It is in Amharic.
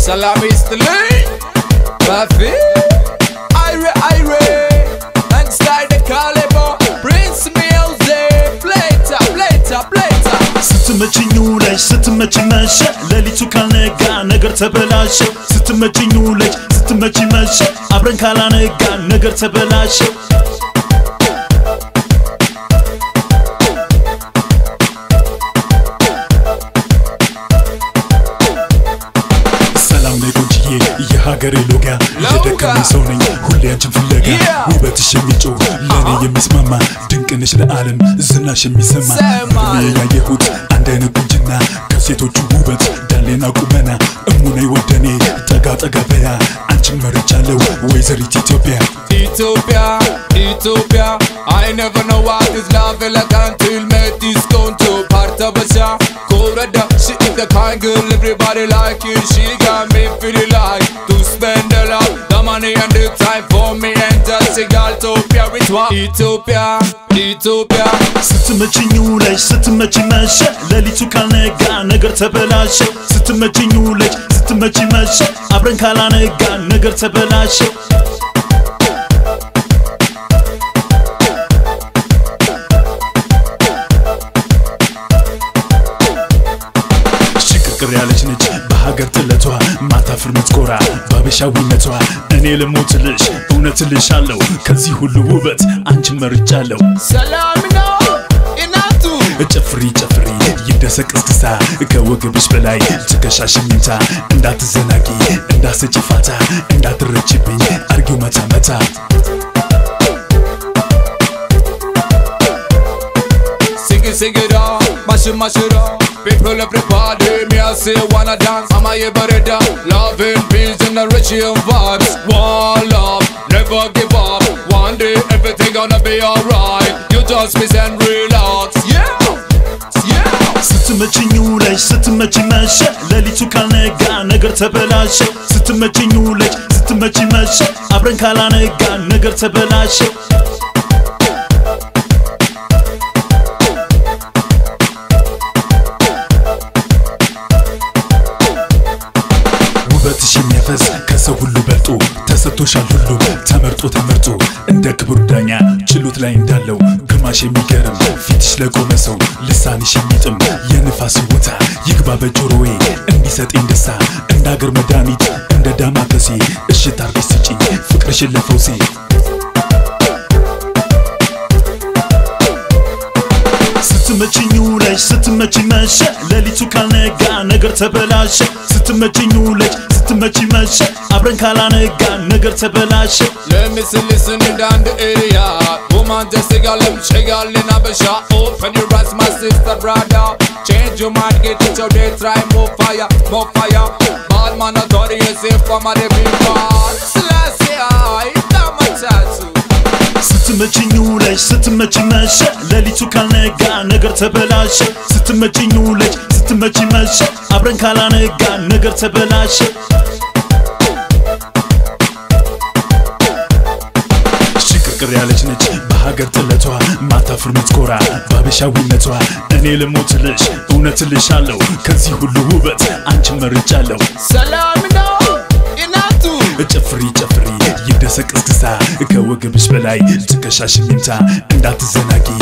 ሰላም ይስጥልኝ በፊ አይሬ አይሬ አንስታይ ደካሌቦ ፕሪንስ ሚውዜ ፕሌታ ፕሌታ ፕሌታ ስትመችኝ ውለሽ ስትመችኝ መሸ ሌሊቱ ካልነጋ ነገር ተበላሸ ስትመችኝ ውለሽ ስትመችኝ መሸ አብረን ካላነጋ ነገር ተበላሸ ሰላም ላይ ቆንጅዬ የሀገሬ ሎጋ የደከመ ሰው ነኝ ሁሌ አንቺን ፍለጋ Yeah. ውበትሽ የሚጮህ ለእኔ የሚስማማ ድንቅንሽ ለዓለም ዝናሽ የሚሰማ ሰማ። እድሜ ያየሁት አንድ አይነት ቁንጅና ከሴቶቹ ውበት ዳሌና ቁመና እሙነይ ወደኔ ጠጋ ጠጋ በያ አንቺን መርጫለሁ ወይዘሪት ኢትዮጵያ ኢትዮጵያ ኢትዮጵያ I never know what is love like until met this gone to part of a shot Correda, she is the kind girl everybody like you She got me feeling like to spend a lot The money and the time for me and just a girl Ethiopia with what? Ethiopia, Ethiopia ስትመችኝ ውለሽ ስትመችኝ መሸ ሌሊቱ ካልነጋ ነገር ተበላሸ ስትመችኝ ውለሽ ስትመችኝ መሸ አብረን ካላነጋ ነገር ተበላሸ ሽቅርቅር ያለች ነች በሀገር ጥለቷ ማታፍር ምትኮራ በአበሻዊነቷ እኔ ልሞትልሽ እውነት ልሻለሁ ከዚህ ሁሉ ውበት አንቺን መርጫለሁ ሰላም ነው እናቱ ጨፍሪ ጨፍሪ ይደሰቅ እስክስታ ከወገብሽ በላይ ትከሻሽ ሚንታ እንዳትዘናጊ እንዳሰጪ ፋታ እንዳትረችብኝ አርጊው መታ መታ Sing it, sing it on, mash it, mash it on. People everybody, me I say wanna dance. I'm a bereda, love and peace and the rich and vibes. One love, never give up. One day everything gonna be alright. You just miss and relax. Yeah, yeah. ስትመችኝ ውለሽ ስትመችኝ መሸ ሌሊቱ ካልነጋ ነገር ተበላሸ ስትመችኝ ውለሽ ስትመችኝ መሸ አብረን ካላነጋ ነገር ተበላሸ ውበትሽ የሚያፈዝ ከሰው ሁሉ በልጦ ተሰጥቶሻል ሁሉ ተመርጦ ተመርጦ እንደ ክቡር ዳኛ ችሎት ላይ እንዳለው ግማሽ የሚገርም ፊትሽ ለቆመ ሰው ልሳንሽ የሚጥም የንፋስ ቦታ ይግባ በጆሮዬ እንዲሰጠኝ ደስታ እንደ አገር መድኃኒት እንደ ዳማ ከሴ እሽት አርገሽ ስጪኝ ፍቅርሽን ለፈውሴ ስትመችኝ ውለሽ ስትመችኝ መሸ ሌሊቱ ካልነጋ ነገር ተበላሸ ስትመችኝ ውለሽ ስትመችኝ መሸ አብረን ካላነጋ ነገር ተበላሸ Let me see, listen in down the area. Woman, just a girl, them she girl in a besha. Open your eyes, my sister, brother. Change your mind, get it your day, try more fire, more fire. Bad man, notorious, if I'm a the people. Selassie, I, damn a tattoo. ስትመችኝ ውለሽ ስትመችኝ መሸ ሌሊቱ ካልነጋ ነገር ተበላሸ ስትመችኝ ውለሽ ስትመችኝ መሸ አብረን ካላነጋ ነገር ተበላሸ ሽቅርቅር ያለች ነች በሀገር ጥለቷ ማታፍር ምትኮራ በአበሻዊነቷ እኔ ልሞትልሽ እውነት ልሻለሁ ከዚህ ሁሉ ውበት አንቺን መርጫለሁ ሰላም ነው እናቱ ጨፍሪ ጨፍሪ ይደሰቅ እስክስታ ከወገብሽ በላይ ትከሻሽ ሚንታ እንዳትዘናጊ